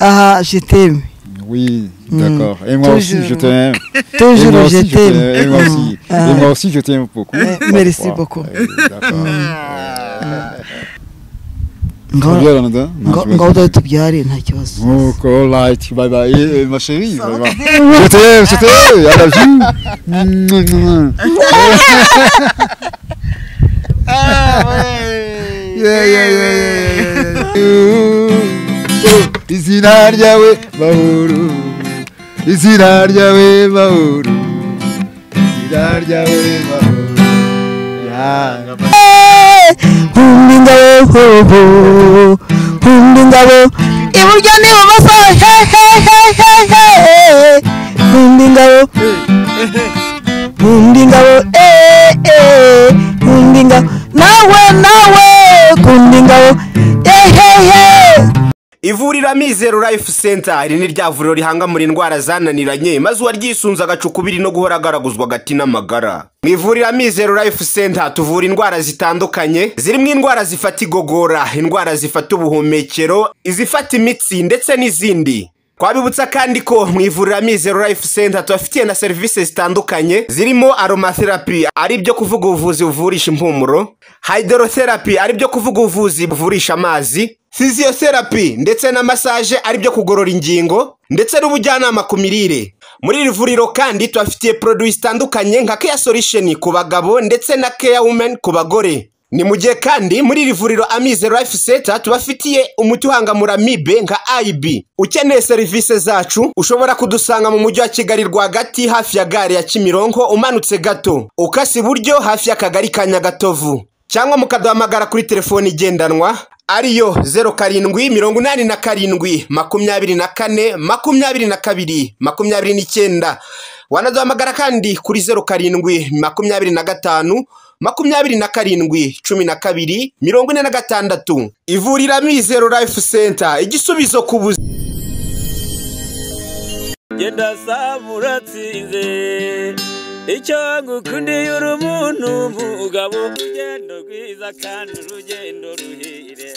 Ah, je t'aime. Oui, d'accord. Et moi aussi, je Toujours. t'aime. Et moi Toujours, aussi, je t'aime. Et moi aussi. Ah. Et moi aussi, je t'aime beaucoup. Eh, merci Parfois. beaucoup. Eh, D'accord. Nga- Tubyara na da? nga Nta nga kibazo. udatubyare nta kibazo Nuko, right, bye bye. Eh, eh, ma chérie, bye bye. Je t'aime, je t'aime. I love you. Mouah, mouah, mouah. Yeah, yeah, yeah, yeah, yeah, yeah, yeah. Izina ryawe mahoro. Izina ryawe mahoro. Izina ryawe mahoro. Yeah. nkunda ingabo hoho nkunda ingabo iburyo n'ibumoso hehehehehe nkunda ingabo nkunda ingabo eh, eh, nkunda ingabo nawe nawe nkunda ingabo ehehe ivuriro amizero life center iri ni rya vuriro rihangamura indwara zananiranye maze uwaryisunze agacukubiri no guhora agaraguzwa agati n'amagara mu ivuriro amizero life center tuvura indwara zitandukanye zirimo indwara zifata igogora indwara zifata ubuhumekero izifata imitsi ndetse n'izindi twabibutsa kandi ko mu ivuriro amizero life center tubafitiye na serivisi zitandukanye zirimo aromatherapy ari byo kuvuga ubuvuzi buvurisha impumuro hydrotherapy ari byo kuvuga ubuvuzi buvurisha amazi physiotherapy ndetse na massage ari byo kugorora ingingo ndetse n'ubujyanama ku mirire muri iri vuriro kandi tubafitiye produits zitandukanye nka care solution ku bagabo ndetse na care women ku bagore ni mu gihe kandi muri iri vuriro amize life center tubafitiye umuti uhangamura mibe nka ib ukeneye serivisi zacu ushobora kudusanga mu mujyi wa kigali rwagati hafi ya gare ya kimironko umanutse gato ukase iburyo hafi y'akagari ka nyagatovu cyangwa mukaduhamagara kuri telefoni igendanwa ariyo 07 mirongo inani na karindwi makumyabiri na kane makumyabiri na kabiri makumyabiri n'icyenda wanaduhamagara kandi kuri 07 makumyabiri na gatanu makumyabiri na karindwi cumi na kabiri mirongo ine na gatandatu ivuriro amizero life center igisubizo ku buzima genda saba uratsinze icyo ngukundiye uri umuntu mugabo urugendo rwiza kandi urugendo ruhire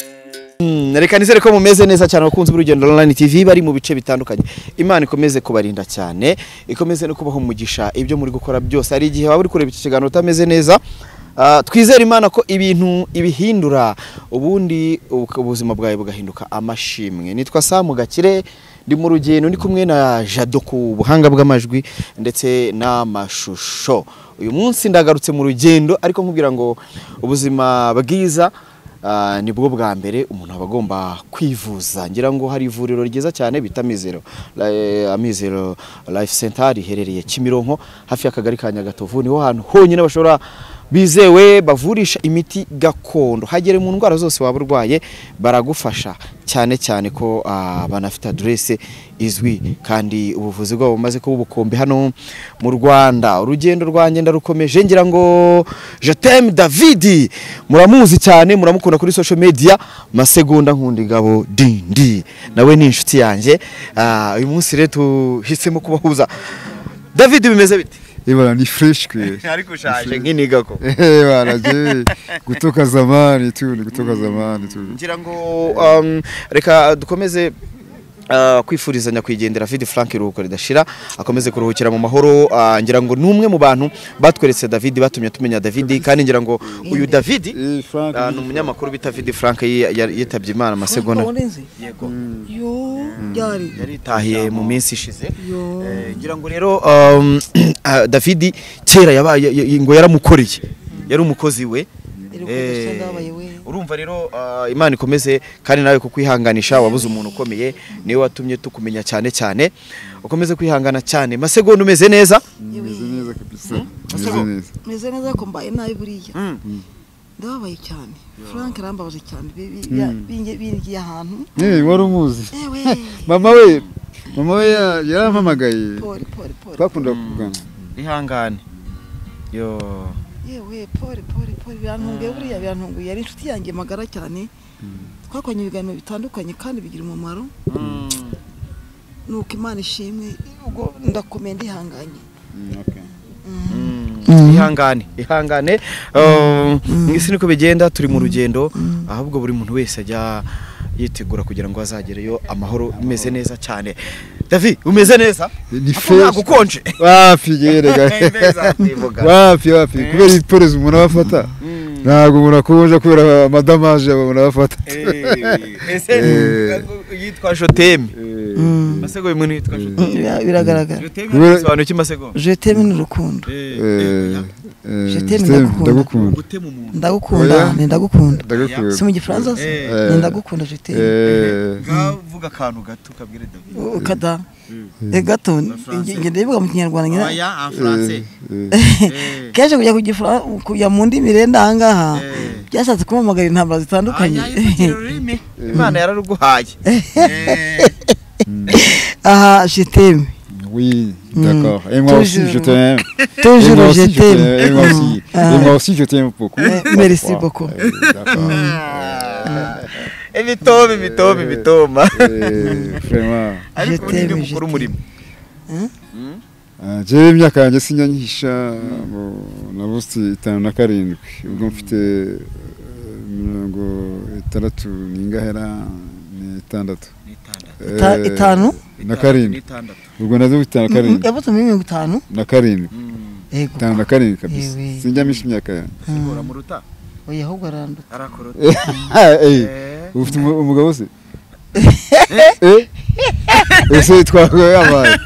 reka nizere ko mumeze neza cyane abakunzi b'urugendo online tv bari mu bice bitandukanye imana ikomeze kubarinda cyane ikomeze no kubaha umugisha ibyo muri gukora byose hari igihe waba uri kureba iki kiganiro utameze neza Ah, twizere imana ko ibintu ibihindura ubundi uka- ubuzima bwawe bugahinduka amashimwe nitwa samu gakire ndi mu rugendo ndi kumwe na jado ku buhanga bw'amajwi ndetse n'amashusho uyu munsi ndagarutse mu rugendo ariko nkubwira ngo ubuzima bwiza Ah, nibwo bwa mbere umuntu aba agomba kwivuza ngira ngo hari ivuriro ryiza cyane bita Amizero La- Amizero Life Center riherereye Kimironko hafi y'akagari ka Nyagatovu niho hantu honyine bashobora bizewe bavurisha imiti gakondo hagere mu ndwara zose waba urwaye baragufasha cyane cyane ko ah, banafite adresse izwi kandi ubuvuzi bwabo bumaze kuba ubukombe hano mu Rwanda urugendo rwanjye ndarukomeje ngira ngo je t'aime David muramuzi cyane muramukunda kuri social media masegonda nkunda ingabo dindi nawe ni inshuti yanjye Ah, uyu munsi rero tuhisemo kubahuza David bimeze bite Eh, voilà, ni fresh que. ariko ushaje nk'iniga ko Eh, voilà, je- kutoka zamani tu, ni kutoka zamani tu. ngira ngo um, reka dukomeze Uh, kwifuriza nyakwigendera David Frank iruhuko ridashira akomeze kuruhukira mu mahoro uh, ngira ngo ni umwe mu bantu batweretse David batumye tumenya David kandi ngira ngo uyu David Eh, Frank, uh, ni umunyamakuru bita David Frank yi- ya- yitabye Imana amasegonda Warenze? yo byari yaritahiye mu minsi ishize Yo. Eh, ngira ngo rero um, ah, David kera yabaye y- ngo yaramukoreye yari umukozi we Yari Eh, umukozi ndabaye we. urumva rero ah, imana ikomeze kandi nawe kukwihanganisha wabuze umuntu ukomeye niwe watumye tukumenya cyane cyane ukomeze kwihangana cyane masegonda umeze neza Umeze neza kabisa. Asa Umeze go- neza. meze neza ko mbaye nabi buriya ndababaye cyane frank arambabaje cyane bi- bi- ya- binge- bingiye ahantu Eh, wari umuzi. ewe Mama we, mama we ya- yarampamagaye. pori pori pori Twakundaga kugana. ihangane yo yewe pori pori pori birantunguye buriya birantunguye yari inshuti yanjye magara cyane twakoranye ibiganiro bitandukanye kandi bigira umumaro nuko imana ishimwe ubwo ndakomeye ndihanganye Mm, okay. ihangane ihangane um, isi niko bigenda turi mu rugendo ahubwo buri muntu wese ajya yitegura kugira ngo azagereyo amahoro umeze neza cyane davi umeze neza Ni Ako fresh. ntagukonje wapi yerega wapi wapi kubera iporezi umuntu aba afata ntabwo umuntu akonja kubera amadamaje umuntu aba afata ese yitwa joteme masego uyu muntu yitwa joteme Bira- biragaragara joteme Kubera- bisobanura iki masego jeteme ni urukundo Eh, eh, Je t'aime, Stem, ndagukunda. ndagukunda gutema umuntu ndagukunda Oya. ni ndagukunda si ndagukunda mu gifaransa se Eh. ni ndagukunda jeteme Eh, ngavuga akantu gato kabwire davi kada Eh, gato ngende bivuga mu kinyarwanda nyina aya en français Eh. kenshi kujya ku gifra- kujya mu ndimi renda ahangaha Eh. byashatse kumamagara intambara zitandukanye Aya, yivugire ururimi imana yararuguhaye Eh. aha jeteme oui d'accord et moi aussi Toujours. je t'aime et moi tujuru aussi je jeteme t'aime et moi aussi et moi aussi je t'aime beaucoup Eh, merci Wow. beaucoup. Eh, d'accord. imitoma imitoma imitoma Eh, vraiment ariko Je ubundi t'aime, ni je gukora t'aime. umurimo Ah, jewe imyaka yanjye sinyanyihisha ngo nabutse itanu na karindwi ubwo mfite eh, mirongo itandatu n'ingahera ni itandatu Eh, Ita- itanu? na karindwi n'itandatu ubwo nazo mfite itanu na Mm, karindwi yavutse muri mirongo itanu na karindwi yego itanu na karindwi kabisa Yewe. sinjyamisha imyaka yanjye sigura mu ruta oya ahubwo aranduta arakorota Eh, eh, ubu ufite umu- umugabo se Eh? ese twahuye yabaye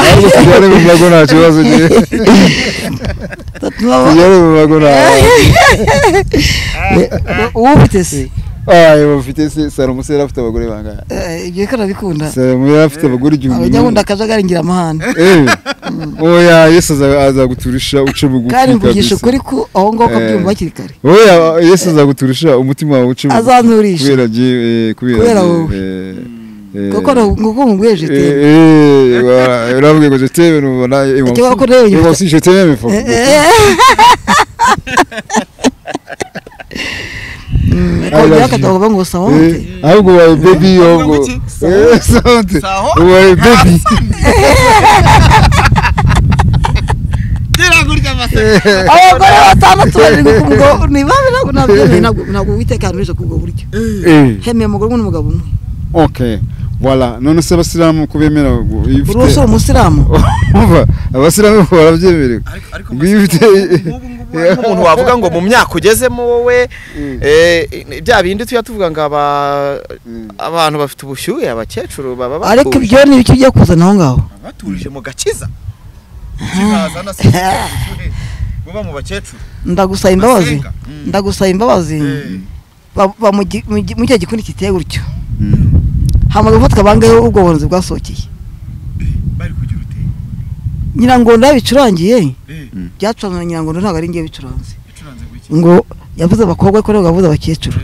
Ariko tujyane mu mbago nta kibazo njye tujyane mu mbago nta uwo ufite se ayo bafite se salomo se yari afite abagore bangahe Eh, ibyo reka arabikunda salomo yari afite abagore igihumbi abajya n'umwe. wunda akajagari ngira amahane Eh, oya yesu aza- azaguturisha uce bugufi kandi mvugisha kabisa. ukuri ko aho ngaho Eh. kabyumva hakiri kare oya yesu azaguturusha umutima wawe uce bugufi. Azanturisha. kubera jye kubera Kubera jye, wowe. eh, eh, kuko nguko mubwiye jeteme Eh, eh, voilà. Et là, vous regardez, je t'aime, nous, voilà, et moi Tu vas aussi- encore dire, et moi aussi, je t'aime, il faut- kongera love you. akatavuga ngo sawa Eh, ahubwo ubaye baby, ahubwo- wiki. Eh, sante. Sawa. Ubaye baby. gira gutya masego abagore batandatu bari kumugabo ni babi ntabwo nabyo ntabwo ntabwo witekana uje kubwo buryo Eh, hemeye umugore umwe n'umugabo umwe ok voilà none se abasilamu ko bemera ngo iyo uri ufite- umusore umusiramu Umva, abasilamu ko barabyemerewe Iyo ufite umuntu wavuga ngo mu myaka ugezemo wowe eh, bya bindi tujya tuvuga ngo aba- abantu bafite ubushyuhe abakecuru baba ariko batuje. ibyo ni ibyo ugiye kuzana aho ngaho batuje mu gakiza kizaza na se buba mu bakecuru ndagusaba imbabazi Masenga. Mm. ndagusaba imbabazi Eh, ba- ba- mu gi- mu gi- mu cya gikundi kiteye gutyo Mm. hamaze gufata abangahe ubwo buhanuzi bwasohokeye bari kugira uteye nyirangondo yabicurangiye Eh. byacuranzwe na nyirangondo ntabwo ari ngiye bicuranze bicuranze gutya ngo yavuze abakobwa ariko ntabwo yavuze abakecuru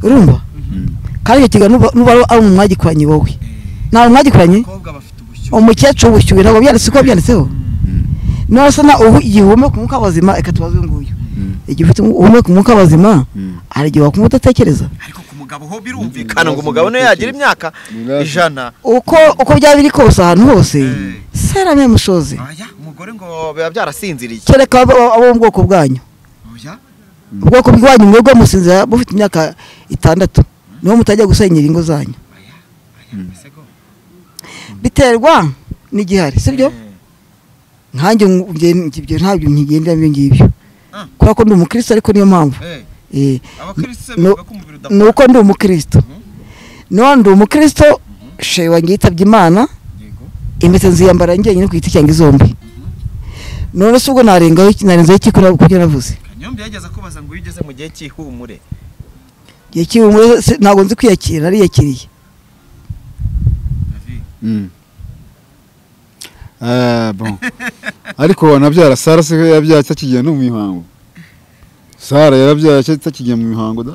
urumva Mm. kandi icyo kiganiro nuba nuba ari ari umwagikoranye wowe nta mwagikoranye abakobwa bafite ubushyuhe umukecuru w'ishyuwe ntabwo byanditse uko byanditseho none se na ubu igihe uhumeka umwuka w'abazima reka tubaze uyu nguyu Mm. igihe ufite umu- uhumeka umwuka w'abazima Mm. hari igihe wakumva udatekereza ariko ku mugabo ho birumvikana ngo umugabo niyo yagira imyaka Birazwi. ijana uko uko byaba biri kose ahantu hose sarame mushoze aya umugore ngo biba byarasinziriye kereka abo abo mu bwoko bwanyu oya ubwoko bwanyu mwebwe musinzira mufite imyaka itandatu niho mutajya gusenyera ingo zanyu masego biterwa n'igihari sibyo Eh, nkanjye ngu- nge- ibyo ntabyo nkigendera ibyo ngibyo Ah. kubera ko ndi umukristo ariko niyo mpamvu eh, Eh, abakristo No- bavuga ko umubiri ni udapfa uko ndi umukristo none ndi umukristo shewe wanjye yitabye imana yego impeta nziyambara njyenyine ku giti cyanjye zombi none se ubwo narengaho iki- narenzeho iki kuri kubyo navuze kanyombi yageze akubaza ngo iyo ugeze mu gihe cy'ihumure igihe cy'ubumwe se- ntabwo nzi kwiyakira nariyakiriye David, Mm. Ah, bon. ariko wanabyara sara se yabyaye atakigiye no mu mihango sara yarabyaye atakigiye mu mihango da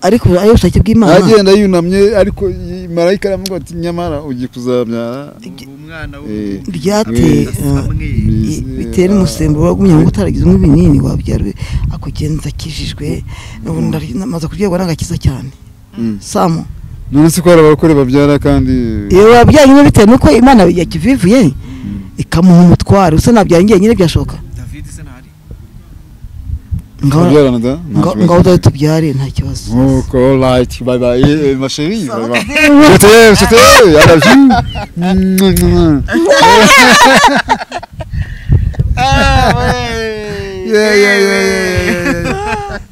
ariko ayo bushake bw'imana agenda yunamye ariko y- marayika aramuga ati nyamara ugiye kuzabyara ubu umwana Eh, w'umuhungu byate asa eh, mweru. i- bitera umusemburo wagumye ngo utaragize nk'ibinini wabyarwe akugenza akijijwe ubu ndari- namaze kuryegwa n'agakiza cyane Mm. samu none se ko hari abagore babyara kandi iyo wabyaranye bitewe n'uko imana yakivivuye ikamuha umutwaro usa nabyara njyenyine byashoboka david se ntari tukabyarana da Nga- ngaho udahita ubyare nta kibazo Nuko alright bye bye eh, eh, ma chérie bye bye. Je t'aime, je t'aime. I love you. Mouah, mouah, mouah. Yeah, yeah, yeah, yeah, yeah,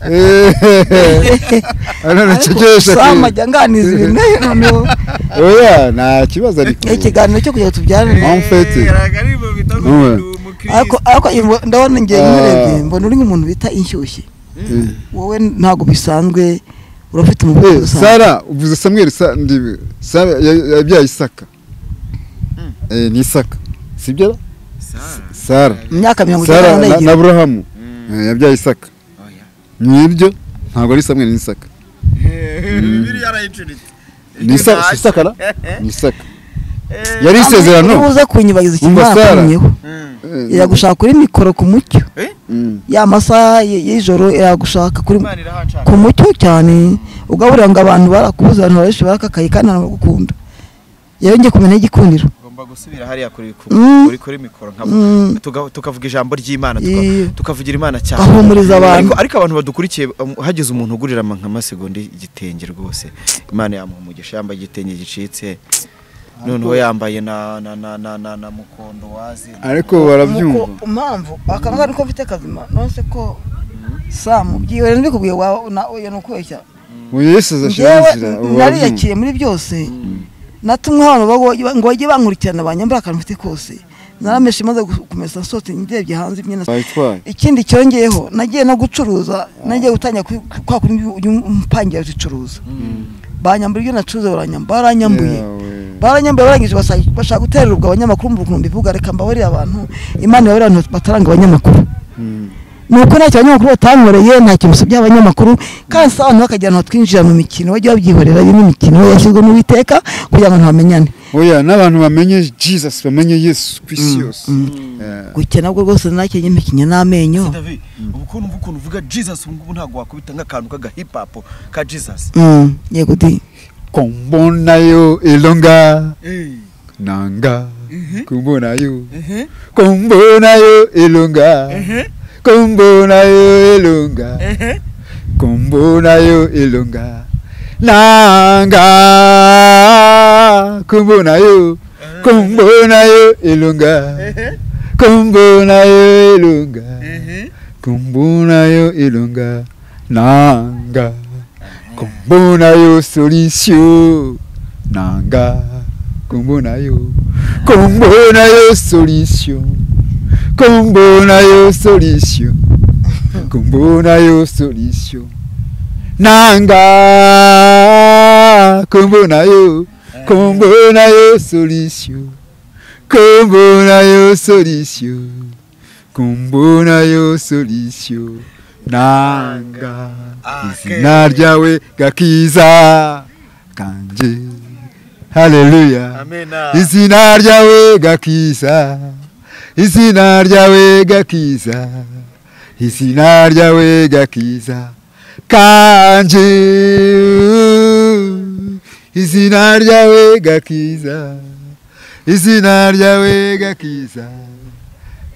yeah. Eh, Arara cyegesha sama ku. ajya anganiza ibintu nayo noneho Oya, nta kibazo ariko. ikiganiro cyo kugira ngo tubyarane Eh. Amfete. Ouais. ariko ariko iyo- ndabona ngiye Ah. nkurebye mbona uri nk'umuntu bita inshyushyu wowe ntabwo bisanzwe urafite umugore Eh, usanzwe Sara, uvuze Samuel sa ndibi. Sara ya- yabyaye Isaka. Eh, ni Isaka. Sibyo? Sara. mu myaka mirongo Sara itanu na- na n'ebyiri Aburahamu eh, yabyaye Isaka. Nibyo ntabwo ari Samuel ni Isaka. Ni Isaka, si Isaka na? Ni Isaka. Yari Uri isezerano. buze kunyibagiza Umva ikimwaka Sara. kumyeho Eh, iragushaka kuri mikoro ku mucyo mm. ya masaha y- y'ijoro iragushaka kuri Imana irahanshaka ku mucyo cyane ugaburira ngo abantu barakubuze abantu benshi barakakaye kandi baragukunda yongeye kumenya igikundiro ngomba gusubira hariya kuri ku- Mm. kuri kuri mikoro nkabo Mm. tuga- tukavuga ijambo ry'Imana tuka- Iyo. tukavugira Imana cyane Agahumuriza abantu. Ariko- ariko abantu badukurikiye um, hageze umuntu ugurira ama- nka masegonda igitenge rwose Imana yamuha umugisha yambaye igitenge gicitse noneho yambaye na na na na na, na mukondo wazi Ariko barabyumva. Nuko impamvu akavuga niko mfite kazima nonse ko samu byiwe nabikubwiye wawe na oya nukubeshya Uyu Yesu njyewe azashimira. nariyakiye muri byose natumwe abantu bago- ngo bajye bankurikirana banyambura akantu mfite kose narameshe maze gu- kumesa nsohotse ndebye hanze imyenda Bayitwaye. ikindi cyongeyeho nagiye no gucuruza nagiye gutangira kuri- kwa kundi umpangira zicuruza banyambura ibyo nacuruza baranyambura baranyambuye baranyambuye barangije basa- bashaka guterera ubwo abanyamakuru mu bukumbi bivuga reka mbabarire abantu imana ibabarire abantu bataranga abanyamakuru nuko ntacyo abanyamakuru batankoreye nta kintu usibye abanyamakuru kandi si abantu bakagira ahantu twinjira mu mikino bajya babyihorera iyo n'imikino yashyizwe mu biteka kugira ngo ntibamenyane Oya, n'abantu bamenye Jesus, bamenye Yesu ku isi yose. Eh, gukina bwo rwose nacyo nyimikinya n'amenyo David ubu kuntu ubu kuntu uvuga Jesus ubu ngubu ntabwo wakubita nk'akantu k'aga hip hop ka Jesus Mm, yego di Kombonayo elonga Eh. nanga. Kumbonayo. Kombonayo elonga. Kombonayo elonga. kumbonayo ilunga nanga kumbonayo kumbonayo ilunga kumbonayo ilunga kumbonayo ilunga nanga kumbonayo solution nanga kumbonayo kumbonayo solution kumbonayo solution kumbonayo solution nanga kumbonayo kumbonayo solution kumbonayo solution kumbonayo solution nanga izina ryawe gakiza kanje haleluya Amen izina ryawe gakiza izina ryawe gakiza izina ryawe gakiza kanje izina ryawe gakiza izina ryawe gakiza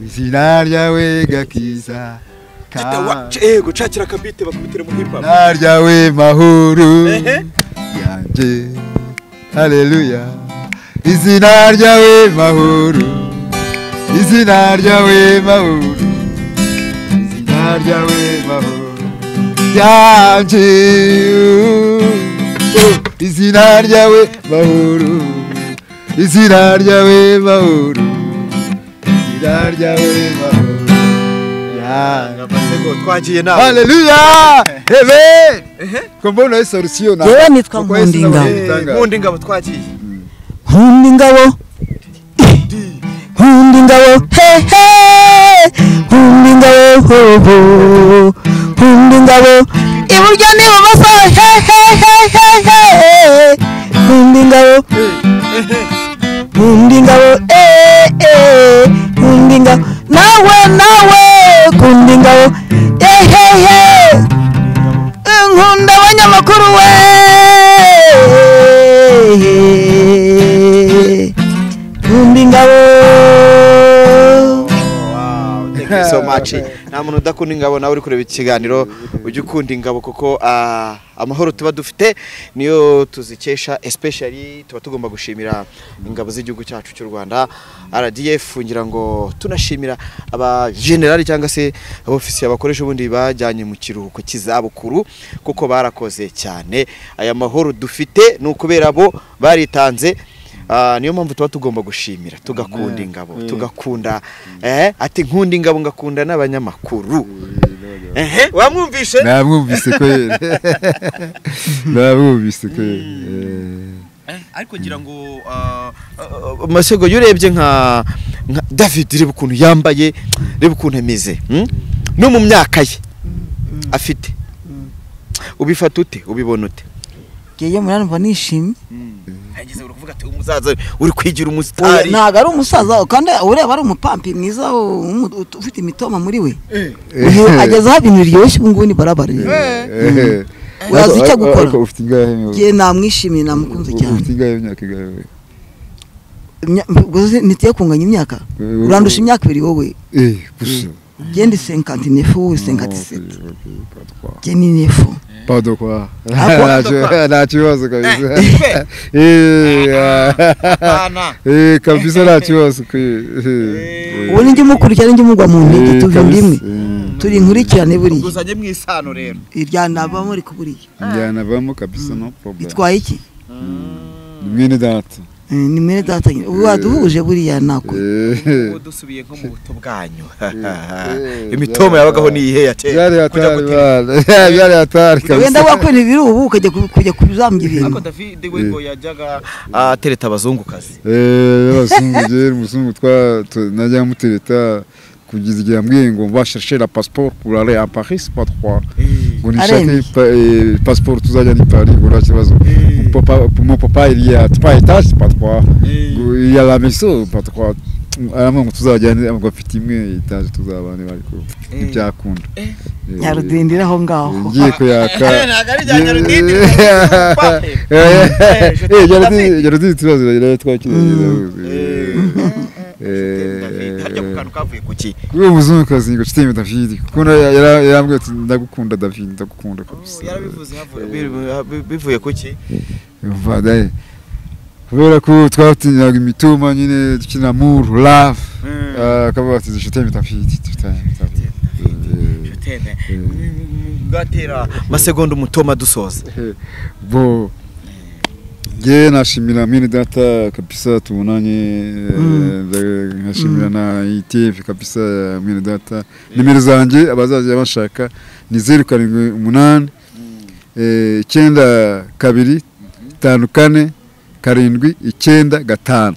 izina ryawe gakiza kanje yego cakira akabite bakubitire mu hip hop izina ryawe mahoro Ehe. yanjye haleluya izina ryawe mahoro izina ryawe mahoro izina ryawe mahoro yanjye uh, izina ryawe mahoro izina ryawe mahoro izina ryawe mahoro yanjye twagiye nawe Haleluya! Amen! Kumbono Yesu solution na. yewe nitwa Kuko Yesu nkundinga nawe yitanga. Nkundi ngabo twagiye nkunda ingabo nkunda ingabo hehe nkunda ingabo hoho nkunda ingabo iburyo n'ibumoso hehehehehe nkunda ingabo nkunda ingabo eh, eh, nkunda ingabo nawe nawe nkunda ingabo ehehe nkunda abanyamakuru we nkunda ingabo so much nta muntu udakunda ingabo nawe uri kureba iki kiganiro ujye ukunda ingabo kuko ah, amahoro tuba dufite niyo tuzikesha especially tuba tugomba gushimira ingabo z'igihugu cyacu cy'u Rwanda RDF ngira ngo tunashimira aba general cyangwa se abofisiye bakoresha ubundi bajyanye mu kiruhuko cy'izabukuru kuko barakoze cyane aya mahoro dufite ni ukubera bo baritanze Ah, niyo mpamvu tuba tugomba gushimira tugakunda ingabo tugakunda eh, ati nkunda ingabo ngakunda n'abanyamakuru Ehe, wamwumvishe namwumvise ko yera namwumvise ko yera ariko ngira ngo ah, ah, masego iyo urebye nka nka david reba ukuntu yambaye reba ukuntu ameze hmm? no mu myaka ye afite ubifata ute ubibona ute ngiye mu numva nishimye hageze uravuga ati umusaza uri kwigira Oya, umusitari ntabwo ari umusaza kandi ureba ari umupampi mwiza umu- ut- ufite imitoma muri we Uyu agezeho ibintu biryoshye ubu ngubu ni barabara Wazi icyo gukora? ariko ufite ingahe niwe? ngiye namwishimiye namukunze cyane ufite ingahe imyaka ingahe we? Imya- mvuze ntigiye kunganya imyaka Eh, urandusha imyaka ibiri wowe eh gusa genda senkati nefu wowe senkati seti Ok, ok, pas de quoi. genda nefu Pas de quoi Ah, Ntakibazo- ntakibazo kabisa Eh, ah. Eh, kabisa ntakibazo ku- eh, ubu nijya umukurikirana nijya umugwa mu ntege eh, tuva kabisa, imwe eh. turi nkurikirane buriya uzanye mu isano rero iryanabamo ariko buriya njyana bamo kabisa no problem itwaye iki Ni mwene data Eh, ni mwene data nyine ubu waduhuje buriya nako Eh, ubu dusubiye nko mu buto bwanyu eh, imitomo byari- yabagaho niyihe ya byari kera kujya hatari gutera bana byari hatari wenda kabisa wakwera ibiri ubu ukajya ku- kujya kuzambya ibintu ariko david we ngo yajyaga atereta abazungukazi Eh, y'abazungu jewe umuzungu twa tu- najya mutereta kugeza igihe yambwiye ngo mbashashe la passeport pour aller à paris pas trois ngo nishake Aremeye. pa- eh, passeport tuzajya ni paris ngo nta kibazo Papa- mon papa il y a trois étages pas trois Ngo il y a la maison pas trois aramwe ngo tuzajyane ngo afite imwe etaje tuzabane ariko ntibyakunda Eh, nyarudindira aho ngaho ngiye kuyaka jarudini ikibazo rero twakirageza hajya ku kantu kavuye ku ki uwo muzungukazi ngo nshuti yewe david kuko na- yara- yarambwiye ati ndagukunda david ndagukunda kabisa yarabivuze havuye- bi- bi- bivuye ku ki Umva, daye. kubera ko twatinyaga imituma nyine dukina muru love Ah, akavuga ati nshuti yewe david nshuti yewe David." Eh, Tene. gatera amasegonda umutoma dusoza bo nge nashimira mwene data kabisa tubonanye eh, nda- nkashimira na ITF kabisa ya mwene data nimero zanjye abazajya bashaka ni zeru karindwi umunani eh, icyenda kabiri tanu kane karindwi icyenda gatanu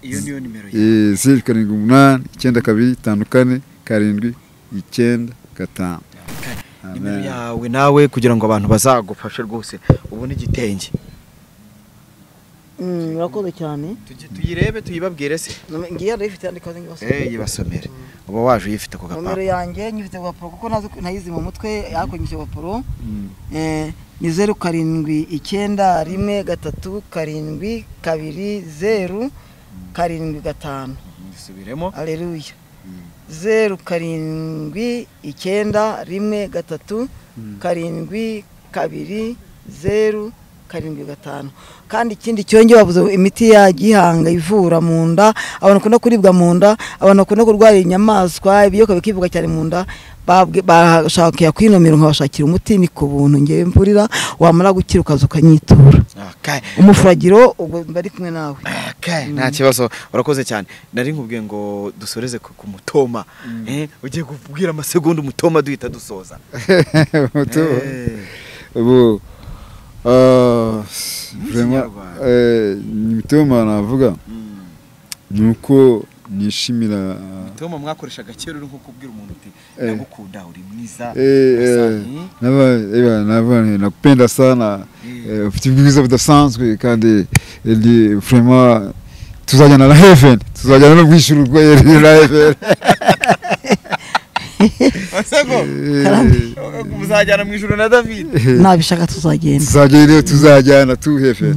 iyo niyo nimero ye Eh, zeru karindwi umunani icyenda kabiri tanu kane karindwi icyenda gatanu nimero yawe nawe kugira ngo abantu bazagufashe rwose ubone igitenge Mm, urakoze cyane tuyirebe tuyibabwire se ngiye rero ifite yandi kazi ngibasoma yibasomere uba waje uyifite ku nomero gapapuro yanjye nyifite ku gapuro kuko ntazi- ntayizi mu mutwe ariko nyifite ku gapuro Eh, ni zeru karindwi icyenda rimwe gatatu karindwi kabiri zeru karindwi gatanu dusubiremo aleluya zeru karindwi icyenda rimwe gatatu karindwi kabiri zeru karindwi gatanu kandi ikindi cyonge bavuze ngo imiti ya gihanga ivura mu nda abantu bakunda kuribwa mu nda abantu bakunda kurwara inyamaswa ibiyoka bikivuga cyane mu nda babwe- bashakiye kwinomera nkabashakira umuti ni ku buntu ngewe mvurira wamara gukira ukaza ukanyitura Okay. umufuragiro ubwo bari kumwe nawe Okay, nta kibazo urakoze cyane nari nkubwiye ngo dusoreze ku ku mutoma Eh, ugiye kubwira amasegonda umutoma duhita dusoza Moto. Eh. ubu ah, vraiment Ikinyarwanda. eh, imitoma navuga ni uko nishimira mutoma mwakoreshaga kera uri nko kubwira umuntu uti Eh. ndagukunda uri mwiza eh, eh, Wasani. naba- ewa, naba- nakupenda sana eh, ufite ubwiza budasanzwe kandi eh, ni vraiment tuzajyana na heaven tuzajyana no mu ijuru rwe- na heaven masego muzajyana mu ijoro na david nabishaka tuzagenda tuzajyayo rero tuzajyana tuhefe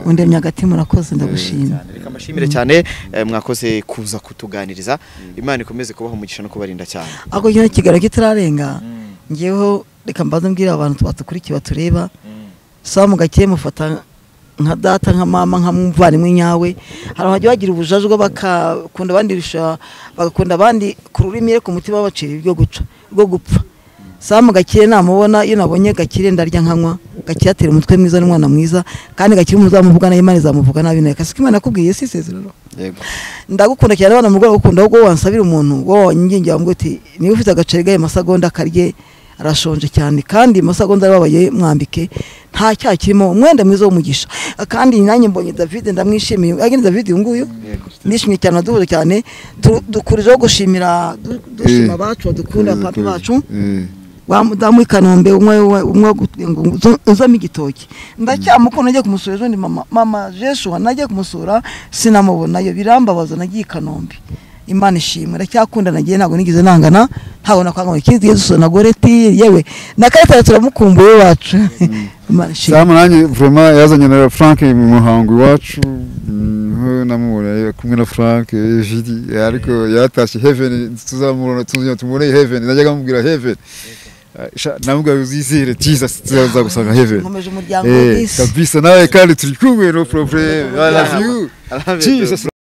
undemye hagati murakoze ndagushima reka mbashimire cyane eh, mwakoze kuza kutuganiriza imana ikomeze kubaha umugisha no kubarinda cyane ako nyine kiganiro kitararenga ngeweho reka mbanze mbwira abantu batukurikiye batureba sawa mugakeye mufata nka data nka mama nka muvandimwe nyawe hari abajya bagira ubujajwa bakakunda abandi bisha bagakunda abandi ku rurimi ariko umutima babacira ibyo guca rwo gupfa sawa mugakire namubona iyo nabonye gakire ndarya nkanywa gakire atera umutwe mwiza n'umwana mwiza kandi gakire muzamuvuga nabi imana izamuvuga nabi nawe kasi ko imana yakubwiye si isezerano yego ndagukunda cyane abana mu rwego gukunda ahubwo wansabira umuntu wowe wanyingingira wamubwira uti niba ufite agaceri gaye masagonda karye arashonje cyane kandi masagonda arababaye mwambike nta cyaha kirimo umwenda mwiza w'umugisha kandi nanjye mbonye david ndamwishimiye agenda david uyu nguyu nishimye cyane duhuje cyane Tu- dukurijeho gushimira du- dushima abacu badukunda papa bacu wamudamu i kanombe umwe we- umwe uzamo igitoki ndacyamukunda nagiye kumusura ejo ni mama mama jeshua nagiye kumusura sinamubonayo birambabaza nagiye i kanombe imana ishimwe ndacyakunda nagiye ntabwo nigeze nangana ntabwo nakwangana ikindi yesu na goreti yewe na karitare turamukumbuye wacu imana ishimwe samu nanjye vuma yazanye na frank mu muhango iwacu mm, ho namubona kumwe na frank eh, Judy, ariko yatashye heaven tuzamubona tuzongera tumubone heaven najyaga mubwira heaven Ah, sha, namubwira uzizire jesus tuzagusanga heaven nkomeje umuryango Eh, w'isi kabisa nawe kandi turi kumwe no problem i love you jesus